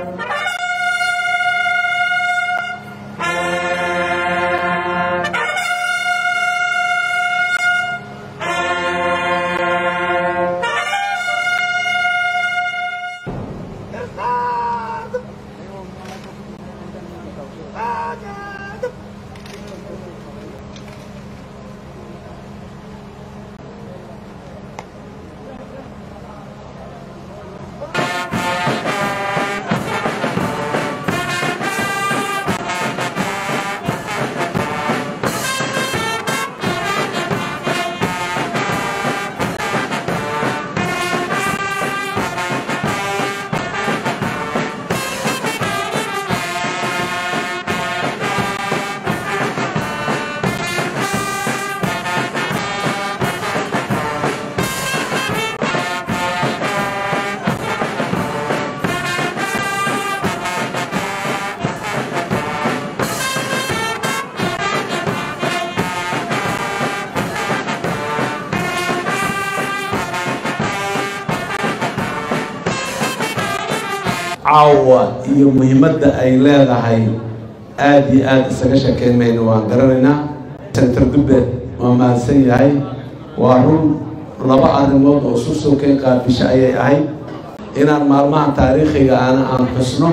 caawa iyo muhiimadda ay leedahay aada iyo aada isaga sheekeyn mayno waan garanaynaa senator gubbe waa mahadsan yahay waa run laba arrimood oo susunkay qaabisho ayay ahayd inaan maalmaha taariikhiga ana aan xusno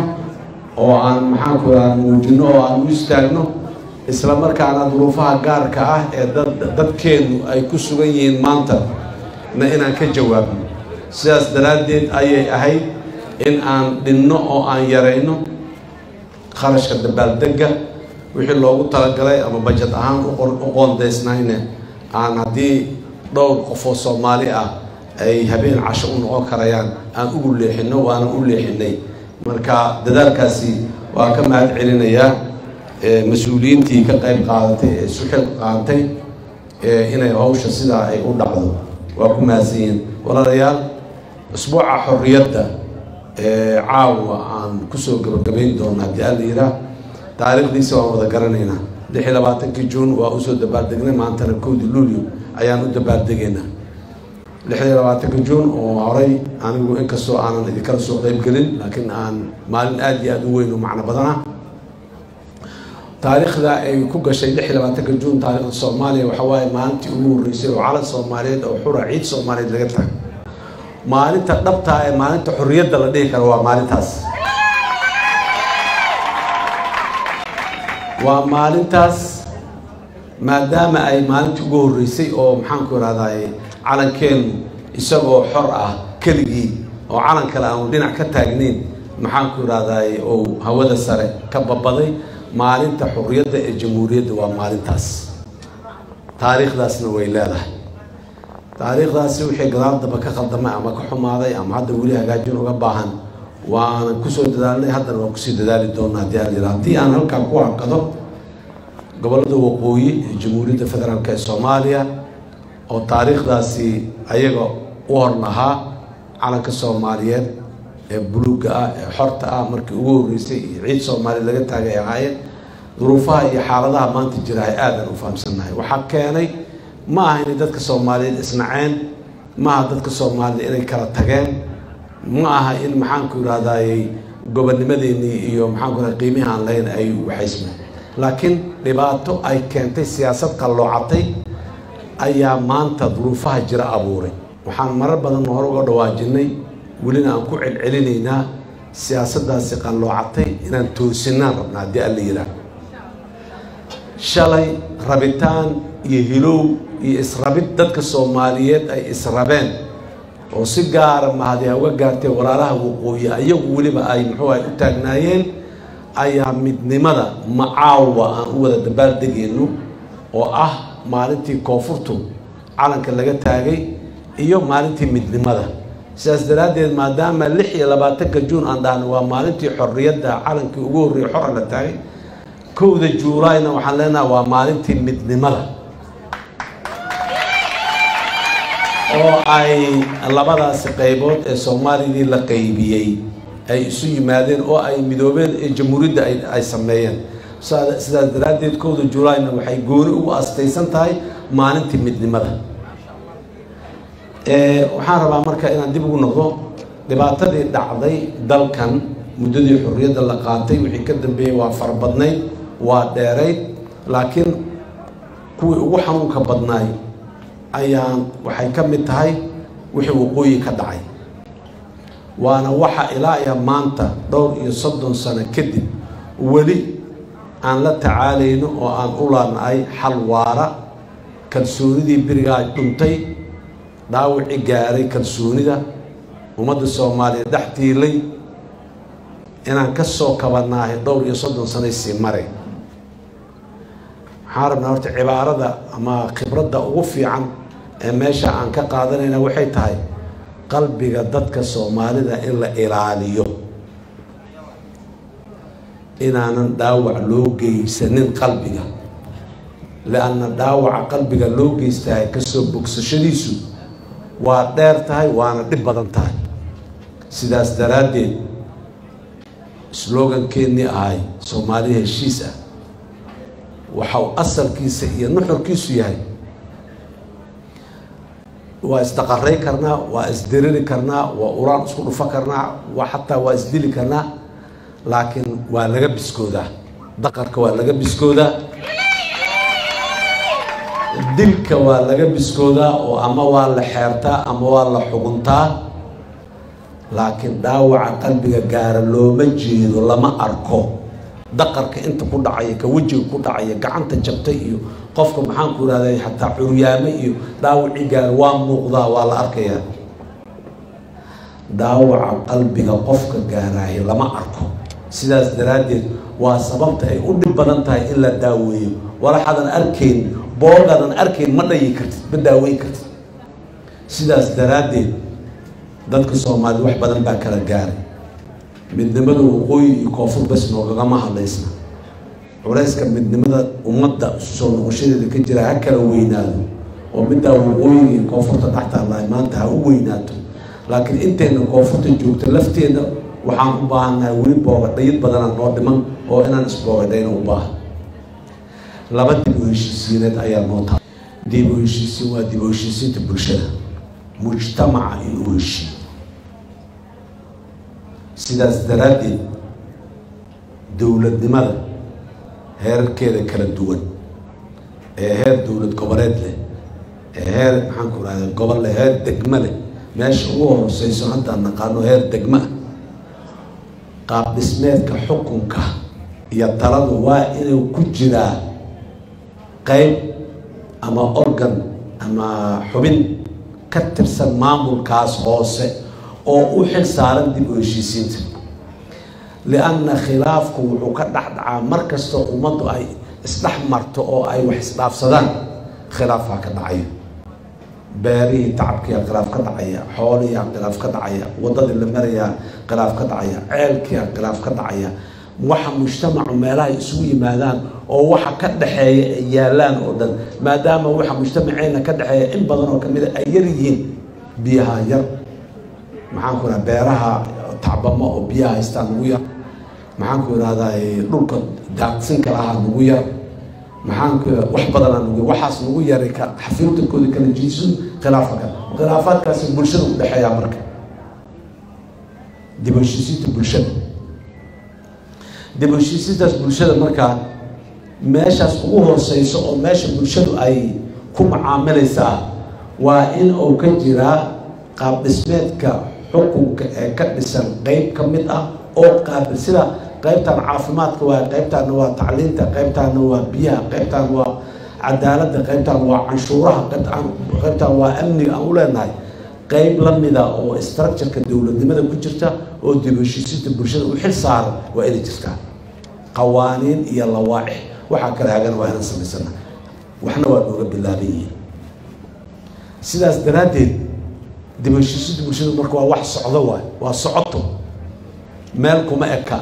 oo aan maxaanku raa muujino oo aan u istaagno isla markaana duruufaha gaarka ah ee dad dadkeenu ay ku sugan yihiin maanta na inaan ka jawaabno sidaas daraaddeed ayay ahayd in aan dhinno oo aan yarayno kharashka dabaaldega wixii loogu talagalay ama bajad ahaan u qoondaysnayne aan haddii dhowr qofoo soomaali ah ay habeen casho u noqon karayaan aan ugu leexino waana u leexinay marka dadaalkaasi waa ka mahad celinayaa mas-uuliyiintii ka qayb qaadatay ee isu xil qaatay inay hawsha sidaa ay u dhacdo waa ku mahadsan yihiin walaalayaal usbuuca xorriyadda caawa aan kusoo gabagabayn doono haddii alla yiraa taariikhdiisa waan wada garanaynaa lix iyo labaatankii juun waa usoo dabaaldegnay maantana kowdii luulyo ayaan u dabaaldegaynaa lix iyo labaatanka juun oo horay anigu inkastoo aanan idinkala soo qeybgelin laakiin aan maalin aada iyo aada u weyn oo macno badana taariikhda ay ku gashay lix iyo labaatanka juun taariikhda soomaaliya waxa waaye maalintii ugu horreysay oo calan soomaaliyeed oo xura ciid soomaaliyeed laga tago maalinta dhabtaa ee maalinta xorriyadda la dhihi karo waa maalintaas waa maalintaas maadaama ay maalintii ugu horreysay oo maxaanku irahdaay calankeenu isagoo xor ah keligii oo calan kale aanu dhinac ka taagnayn maxaanku irahdaay oo hawada sare ka babaday maalinta xorriyadda ee jamhuuriyadda waa maalintaas taariikhdaasna way leedahay taariikhdaasi wixii gadaal damba ka khaldamay ama ka xumaaday ama hadda weli hagaajin uga baahan waanan kusoo dadaalnay haddana waan kusii dadaali doona haddii aan yidhaha haddii aan halkaan ku hakado gobollada waqooyi ee jamhuuriyadda federaalk ee soomaaliya oo taariikhdaasi ayaga u hor lahaa calanka soomaaliyeed ee buluugga ah ee xorta ah markii ugu horreysay iyo ciid soomaaliya laga taagay ahaayeen duruufaha iyo xaaladaha maanta jira ay aadan u fahamsannahay waxaa keenay ma aha inay dadka soomaaliyeed isnaceen ma aha dadka soomaaliyed inay kala tageen ma aha in maxaanku irahdaayey gobonnimadeenii iyo maxaanku irahda qiimihii aan lahayn ay waxaysmeen laakiin dhibaato ay keentay siyaasad qalloocatay ayaa maanta duruufaha jira abuuray waxaan marar badan hore uga dhawaajinay welina aan ku celcelinaynaa siyaasaddaasi qalloocatay inaan toosinaan rabna haddii alla yidhaah shalay rabitaan iyo hilow iyo israbid dadka soomaaliyeed ay israbeen oo si gaara mahadi ha uga gaartee walaalaha waqooyi ayagu weliba ay muxuu ay u taagnaayeen ayaa midnimada macaawa aan u wada dabaaldegayno oo ah maalintii koonfurtu calanka laga taagay iyo maalintii midnimada sidaas daraaddeed maadaama lix iyo labaatanka juun aan dhahno waa maalintii xorriyadda calankii ugu horreeyay xora la taagay kowda juulaayna waxaan leenaha waa maalintii midnimada oo ay labadaasi qaybood ee soomaalidii la qaybiyey ay isu yimaadeen oo ay midoobeen ee jamhuuriyadda ay sameeyeen sidaas daraaddeed kowda juulaayna waxay gooni ugu astaysan tahay maalintii midnimada waxaan rabaa marka inaan dib ugu noqdo dhibaatadii dhacday dalkan muddadii xorriyadda la qaatay wixii ka dambeeyey waa farabadnayd waa dheerayd laakiin kuwii ugu xanuunka badnaay ayaan waxay ka mid tahay wixii waqooyi ka dhacay waana waxa ilaa iyo maanta dhowr iyo soddon sano kadib weli aan la tacaalayno oo aan u laanahay xal waara kalsoonidii berigaa dhuntay dhaawicii gaaray kalsoonida ummadda soomaaliya dhex tiilay inaan ka soo kabanaahay dhowr iyo soddon sanay sii maray waxaan rabnaa horta cibaarada ama khibradda ugu fiican ee meesha aan ka qaadanayna waxay tahay qalbiga dadka soomaalida in la ilaaliyo inaanan dhaawac loo geysanin qalbiga lianna dhaawaca qalbiga loo geystahay kasoo bogsashadiisu waa dheer tahay waana dhib badan tahay sidaas daraaddeed slogankeenii ahay soomaaliya heshiis ah waxau asalkiisa iyo nuxurkiisu yahay waa isdaqaray karnaa waa isdiriri karnaa waa uraan isku dhufo karnaa waa xataa waa isdili karnaa laakiin waa laga biskoodaa daqarka waa laga biskoodaa dilka waa laga biskoodaa oo ama waa la xeertaa ama waa la xuguntaa laakiin dhaawaca qalbiga gaara looma jeedo lama arko daqarka inta ku dhacaya ka wejiga ku dhacaya gacanta jabtay iyo qofka maxaanku irahday xataa curyaame iyo dhaawacii gaara waa muuqdaa waa la arkayaa dhaawaca qalbiga qofka gaaraayo lama arko sidaas daraaddeed waa sababta ay u dhib badan tahay in la daaweeyo walaxaadan arkayn boogaadan arkayn ma dhayi kartid ma daaweyn kartid sidaas daraaddeed dadka soomaalida wax badan baa kala gaaray midnimada waqooyi iyo koonfur bas noogagama hadlaysna culayska midnimada ummadda soo noqoshadeeda ka jira ha kala weynaado oo middaa waqooyiga iyo koonfurta dhextaalahay maanta ha u weynaato laakiin intayna koonfurta joogto lafteeda waxaan u baahannahay weli boogadhayid badana noo dhiman oo inaan isboogadhayna u baahan laba dib u heshiisiineed ayaa noo tahay dib u heshiisiin waa dib u heshiisiinta bulshada mujtamaca in uu heshiiyo sidaas daraaddeed dowladnimada heerarkeeda kala duwan ee heer dowlad goboleed leh ee heer maxaanku rahda gobol leh heer degmo leh meesha ugu hooseyso haddaan naqaano heer degmo ah qaab dhismeedka xukunka iyo taladu waa inuu ku jiraa qeyb ama organ ama xubin ka tirsan maamulkaas hoose oo u xil saaran dib u heshiisiinta lianna khilaafku wuxuu ka dhexdhacaa mar kastoo ummaddu ay isdhex marto oo ay wax isdhaafsadaan khilaafaa ka dhacaya beerihii tacabkiyaa khilaaf ka dhacaya xoolihiyaa khilaaf ka dhacaya waddadii la marayaa khilaaf ka dhacaya ceelkiyaa khilaaf ka dhacaya waxa mujtamacu meelaha isugu yimaadaan oo waxa ka dhexeeya ay yaalaan oo dhan maadaama waxa mujtamaceena ka dhexeeya in badan oo kamida ay yar yihiin biyaha yar maxaan ku irahda beeraha tacbamo oo biyaha haystaan nagu yar maxaan ku irahdaa dhulka daaqsinka lahaa nagu yar maxaan ku wax badanaa nagu yar waxaas nagu yaray ka xafiirtankooda kala jiisun khilaafa ka khilaafaadkaasi bulshada u dhexeeyaa marka dib u heshiisiinta bulshada dib u heshiisiintaas bulshada markaa meeshaas ugu hooseyso oo meesha bulshadu ay ku macaamilaysaa waa in uu ka jiraa qaab dhismeedka xukunka ee ka dhisan qeyb ka mid ah oo qaabil sida qeybtan caafimaadka waa qeybtaana waa tacliinta qeybtaana waa biyaha qeybtaan waa cadaaladda qeybtaan waa canshuuraha qeybtaan waa amniga aan u leenahay qeyb lamida oo structureka dowladnimada ku jirta oo dib heshiisiinta bulshada u xil saaran waa inay jirtaa qawaaniin iyo lawaaix waxaa kala hagan waa inaan samaysana waxna waa nooga bilaaban yihiin sidaas daraaddeed dib heshiisiinta bulshada marka waa wax socdo waay waa socoto meel kuma eka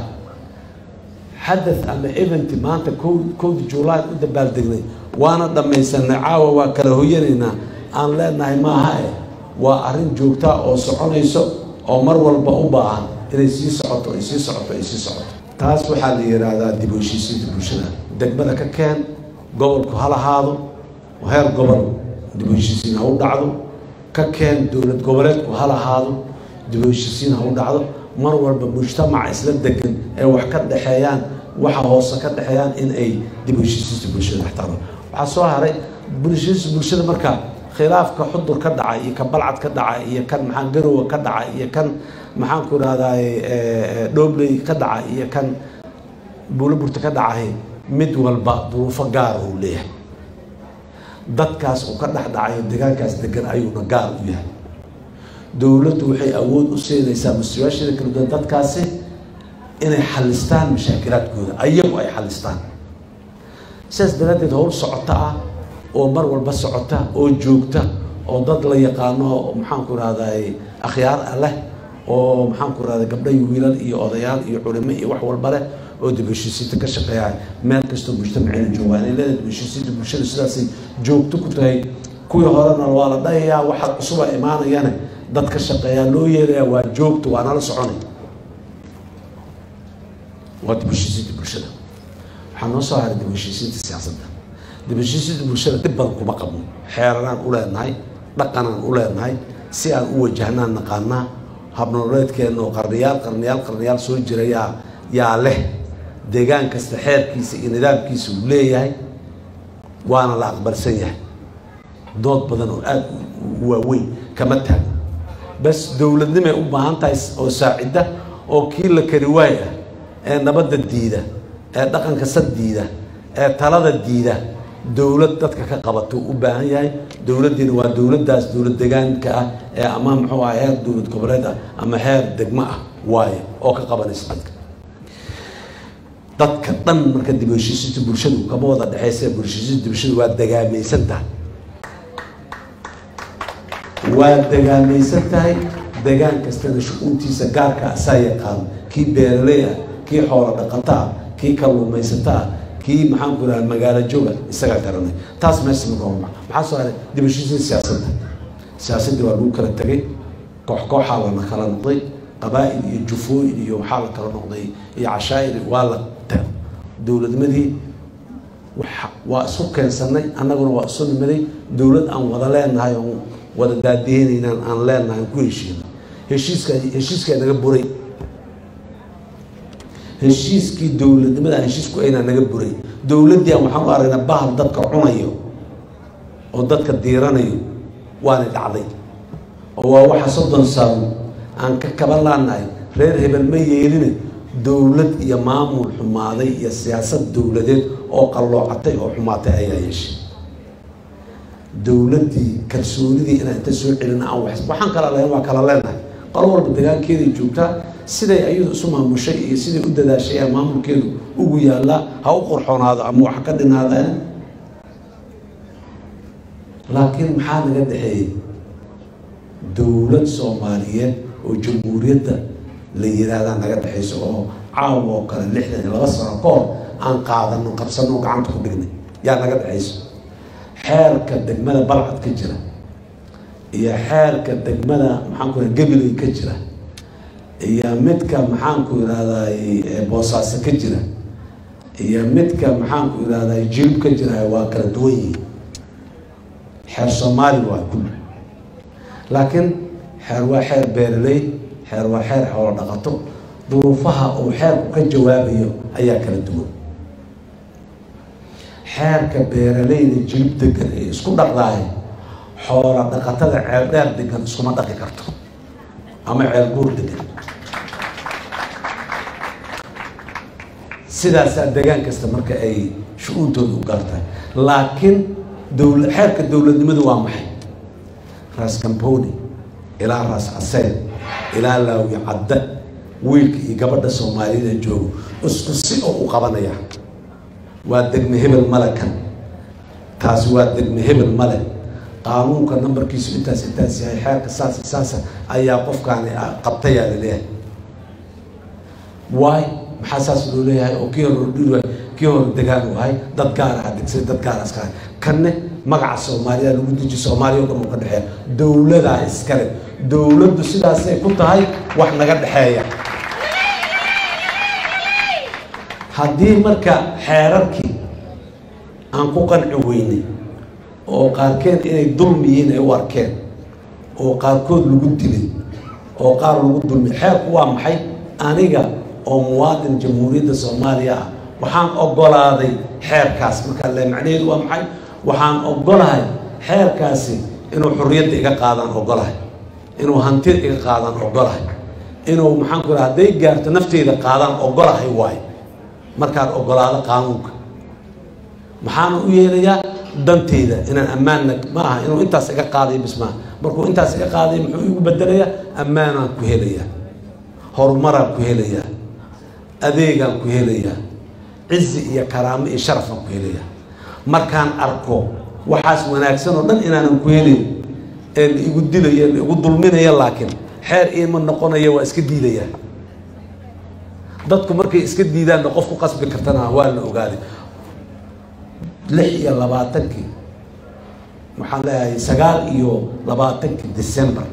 xadath ama event maanta ko kowda juulaay u dabaaldegnay waana dhammaysanay caawa waa kala hoyanaynaa aan leenahay maaha eh waa arrin joogtaa oo soconayso oo mar walba u baahan inay sii socoto ay sii socoto ay sii socoto taas waxaa la yidhaahdaa dib u heshiisiinta bulshada degmada ka keen gobolku ha lahaado heer gobol dib u heshiisiin ha u dhacdo ka keen dowlad goboleedku ha lahaado dib u heshiisiin ha u dhacdo mar walba mujtamaca isla degan ee wax ka dhexeeyaan waxa hoose ka dhexeeyaan in ay dib u heshiisiinta bulshada dhextaalo waxaa soo haray bulshadiisa bulshada marka khilaafka xudur ka dhacay iyo kan balcad ka dhacay iyo kan maxaa garowa ka dhacay iyo kan maxaan ku rahdaay dhoobley ka dhacay iyo kan buulaburta ka dhacay mid walba duruufo gaara uu leeyahay dadkaas uu ka dhex dhacayo deegaankaas degan ayuuna gaar u yahay dowladdu waxay awood u siinaysaa mas-uuliyaasheeda kala duwan dadkaasi inay xalistaan mashaakilaadkooda ayagu ay xalistaan sidaas daraaddeed howl socota ah oo mar walba socota oo joogta oo dad la yaqaano maxaanku rahday akhyaar ah leh oo maxaanku rahday gabdho iyo wiilal iyo odayaal iyo culimo iyo wax walba leh oo dib heshiisiinta ka shaqeeya meel kastoo mujtamaceena joogaan ay leedahay dib heshiisiinta bulshada sidaasay joogto ku tahay kuwii horena waa la dhayayaa waxa cusuba imaanayane dad ka shaqeeyaa loo yeelaya waa joogto waa nala soconay waa dib heshiisiinta bulshada waxaa noo soo haray dib heshiisiinta siyaasadda dib heshiisiinta bulshada dhib badan kuma qabno xeeraraan u leenahay dhaqanaan u leenahay si aan u wajahnaan naqaanaa habnololeedkeena oo qarniyaal qarniyaal qarniyaal soo jira yaa yaa leh deegaan kasta xeerkiisa iyo nidaamkiisa uu leeyahay waana la aqbalsan yahay dood badan oo aada u waaweyn kama taagno bas dowladnimay u baahan tahay oo saacidda oo kii la kari waay ah ee nabadda diida ee dhaqanka sad diida ee talada diida dowlad dadka ka qabato u baahan yahay dowladdiina waa dowladdaas dowlad deegaanka ah ee ama muxuu ah heer dowlad goboleed ah ama heer degmo ah waaye oo ka qabanaysa dadka dadka dhan marka dib heshiisiinta bulshadu kama wada dhexeysa bulshisiinta bulshadu waa degaamaysan tahay waa degaamaysan tahay degaan kastana shu-uuntiisa gaarka asaa yaqaano kii beeraley ah kii xoolo dhaqata ah kii kalluumaysata ah kii maxaan ku idhaha magaalo jooga isagaa garanay taas meesha magooma maxaa soo haray dib heshiisiin siyaasadda siyaasaddii waa lagu kala tegay koox kooxaa lana kala noqday qabaa'il iyo jufooyin iyo waxaa la kala noqday iyo cashaa'ir waa la dowladnimadii waa isu keensanay annaguna waa isu nimaday dowlad aan wada leenahay oon wada daadiyeynaynaan aan leenahay aan ku heshiinay heshiiska heshiiskaa naga buray heshiiskii dowladnimada heshiisku aynaa naga buray dowladdii aan waxaan u aragnaa bahal dadka cunayo oo dadka diiranayo waana dhacday oo waa waxa soddon sano aan ka kaban laanahay reer hebel ma yeeline dowlad iyo maamul xumaaday iyo siyaasad dowladeed oo qalloocatay oo xumaatay ayaa yeeshay dowladdii kalsoonidii inaan inta soo celina aan wax waxaan kala lahayn waa kala leenahay qolo walba degaankeeday joogtaa siday ayadu isu maamushay iyo siday u dadaashay ee maamulkeedu ugu yaallaa ha u qorxoonaado ama wax ka dhinaadeen laakiin maxaa naga dhexeeyey dowlad soomaaliyeed oo jamhuuriyadda la yiraahdaa naga dhexayso oo caawa oo kale lixdan iyo laba sano ka hor aan qaadano qabsano gacanta ku dhignay yaa naga dhexayso xeerka degmada balcad ka jira iyo xeerka degmada maxaanku iraha gabiley ka jira iyo midka maxaanku irahday boosaaso ka jira iyo midka maxaanku irahday jilib ka jira waa kala duwan yihiin xeer soomaali waa kulli laakiin xeer waa xeer beeraley xeer waa xeer xoolo dhaqato duruufaha uu xeerku ka jawaabayo ayaa kala duwan xeerka beeraleyda jilib degan ee isku dhaqdaayo xoola dhaqatada ceel dheer degan iskuma dhaqi karto ama ceel guur degan sidaasaa degaan kasta marka ay shu-uuntooda u gaartahay laakiin dowla xeerka dowladnimadu waa maxay raas camboni ilaa raas caseen ilaa laawi cadda wiilka iyo gabadha soomaaliyada joogo isku si oo u qabanaya waa degme hebel male kan taasi waa degme hebel male qaanuunka nambarkiisu intaas intaas yahay xeerka saas saasa ayaa qofkaani qabtayaa laleeyahay waay maxaa saas loo leeyahay oo kii hore dhul waay kii hore degaan u ahay dad gaar ah degsay dad gaar iska ahay kanne magaca soomaaliya lagu deji soomaaliya o dhan uu ka dhexeeya dowladaa iskale dowladdu sidaasay ku tahay wax naga dhexeeya haddii marka xeerarkii aan ku qanci weynay oo qaarkeen inay dulmi yihiin ay u arkeen oo qaarkood lagu dilay oo qaar lagu dulmi xeerku waa maxay aniga oo muwaadin jamhuuriyadda soomaaliya ah waxaan ogolaaday xeerkaas markaa le macnaheedu waa maxay waxaan ogolahay xeerkaasi inuu xurriyadda iga qaadaan ogolahay inuu hantida iga qaadaan ogolahay inuu maxaan ku hadday gaarto nafteyda qaadaan ogolahay waayo markaan ogolaado qaanuunka maxaana u yeelayaa danteyda inaan ammaanna ma aha inuu intaas iga qaadayo bismaa markuu intaas iga qaadayo muxuu igu bedelayaa ammaanaan ku helayaa horumaraan ku helayaa adeegaan ku helayaa cizi iyo karaamo iyo sharafaan ku helayaa markaan arko waxaas wanaagsan oo dhan inaanan ku helin ee la igu dilaya la igu dulminaya laakiin xeer iima noqonaya waa iska diidaya dadku markay iska diidaanna qof ku qasbi kartana waa la ogaaday lix iyo labaatankii waxaan leeyahay sagaal iyo labaatankii december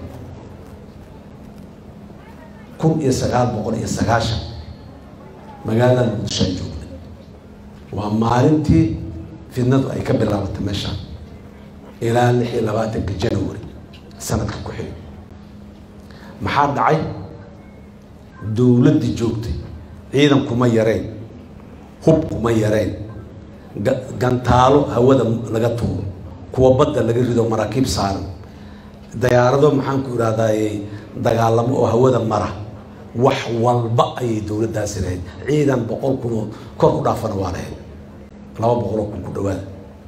kun iyo sagaal boqol iyo sagaashan magaalada muqdishoan joognay waa maalintii fidnadu ay ka bilaabatay meeshaan ilaa lix iyo labaatanka january sanadka ku xig maxaa dhacay dowladdii joogtay ciidan kuma yareen hub kuma yareen gantaalo hawada laga tuuro kuwa badda laga rido maraakiib saaran dayaarado maxaan ku ihahdaye dagaalamo oo hawada mara wax walba ayay dowladdaasi lahayd ciidan boqol kun oo kor u dhaafana waa lahayd laba boqol oo kun ku dhawaada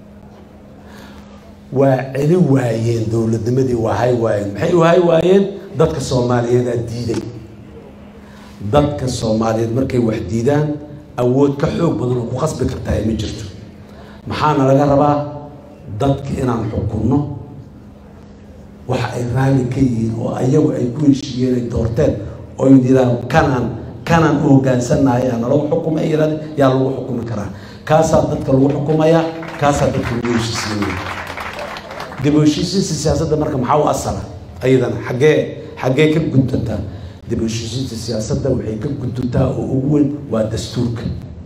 waa celi waayeen dowladnimadii waa hay waayeen maxay u hay waayeen dadka soomaaliyeedaa diiday dadka soomaaliyeed markay wax diidaan awood ka xoog badan oo ku khasbi kartaa ay ma jirto maxaana laga rabaa dadka inaan xukunno waxa ay raalli ka yihiin oo ayagu ay ku heshiiyeen ay doorteen oo yidhahn kanaan kanaan u hogaansanahay yaa nalagu xukumay ay yidhahdeen yaa lagu xukumi karaa kaasaa dadka lagu xukumayaa kaasaa dadka lagu heshiisiinaya dib u heshiisiinta siyaasadda marka maxaa u asala ayadana xaggee xaggee ka guddantaa dib u heshiisiinta siyaasadda waxay ka guduntaa oo ugu weyn waa dastuurka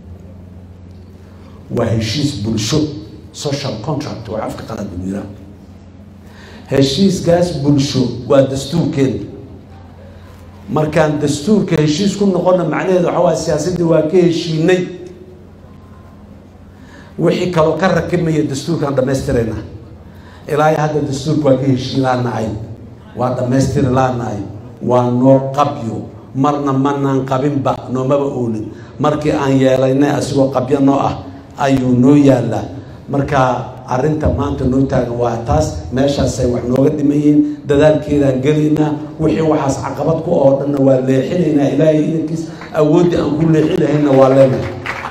waa heshiis bulsho social contract waa afka qalaad lagu yiraa heshiiskaas bulsho waa dastuurkeeda markaan dastuurka heshiis ku noqona macnaheedu waxaa waaya siyaasaddii waa ka heshiinay wixii kaloo ka rakibmaya dastuurkaan dhammaystirayna ilaa iyo hadda dastuurka waa ka heshiin laanahay waa dhammaystiri laanahay waa noo qabyo marna manaan qabinba noomaba oolin markii aan yeelaynay asigoo qabyo noo ah ayuu noo yaalaa marka arrinta maanta noo taagan waa taas meeshaasay wax nooga dhiman yihiin dadaalkeedaan gelaynaa wixii waxaas caqabad ku oo dhanna waa leexinaynaa ilaahay idankiis awooddii aan ku leexi lahaynna waa leenahay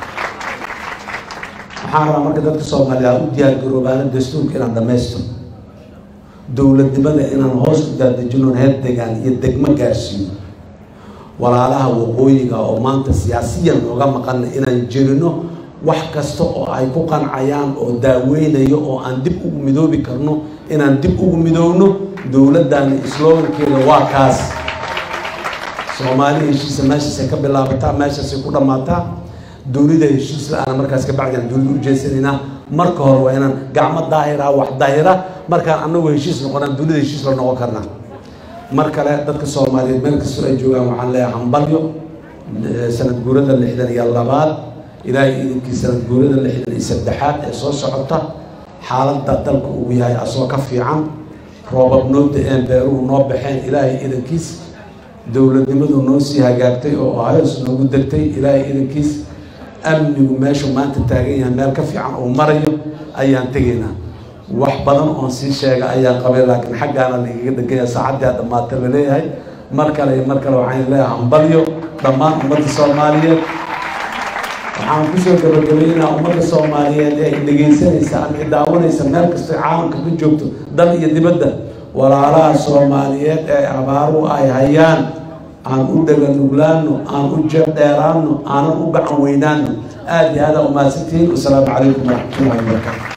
waxaan rabaa marka dadka soomaaliya u diyaargaroobaana dastuurka inaan dhammaysto dowladnimada inaan hoos u daadejino heer degaan iyo degmo gaarsiino walaalaha waqooyiga oo maanta siyaasiyan nooga maqana inaan jerino wax kasta oo ay ku qancayaan oo daaweynayo oo aan dib ugu midoobi karno inaan dib ugu midoowno dowladdaani slogankeeda waa kaas soomaali heshiisa meeshaasay ka bilaabataa meeshaasay ku dhammaataa dowlada heshiis la-aana markaas kabacdiaan dowlada u jeesanaynaa marka hore waa inaan gacmo daahira wax daahira markaan anagu heshiis noqonaan dowlada heshiis la noqon karnaa mar kale dadka soomaaliyeed meel kastoo ay joogaan waxaan leeyahay hambalyo sanad guurada lixdan iyo labaad ilaahay idinkii sanad guurada lixdan iyo saddexaad ee soo socota xaaladda dalka uu yahay asoo ka fiican roobab noo da-een beeruhu noo baxeen ilaahay idankiis dowladnimadu noo sii hagaagtay oo hayos noogu degtay ilaahay idankiis amnigu meeshu maanta taagan yahay meel ka fiican uu marayo ayaan tegaynaa wax badan oon sii sheega ayaan qabay laakiin xaggaana laigaga dhegaya saacaddaa dhammaata la leeyahay mar kale iyo mar kale waxaan leeyahay hambalyo dhammaan ummadda soomaaliyeed waxaan kusoo gabagabaynaa ummadda soomaaliyeed ee dhegaysanaysa ama idaawanaysa meel kastoo caalamka ka joogto dal iyo dibadda walaalaha soomaaliyeed ee abaaru ay hayaan aan u dhaganuglaano aan u jeeb dheeraano aanan u gacan weynaano aada iyo aada umahadsantihiin wasalaamu calaykum waraxmatullahi wabarakaatu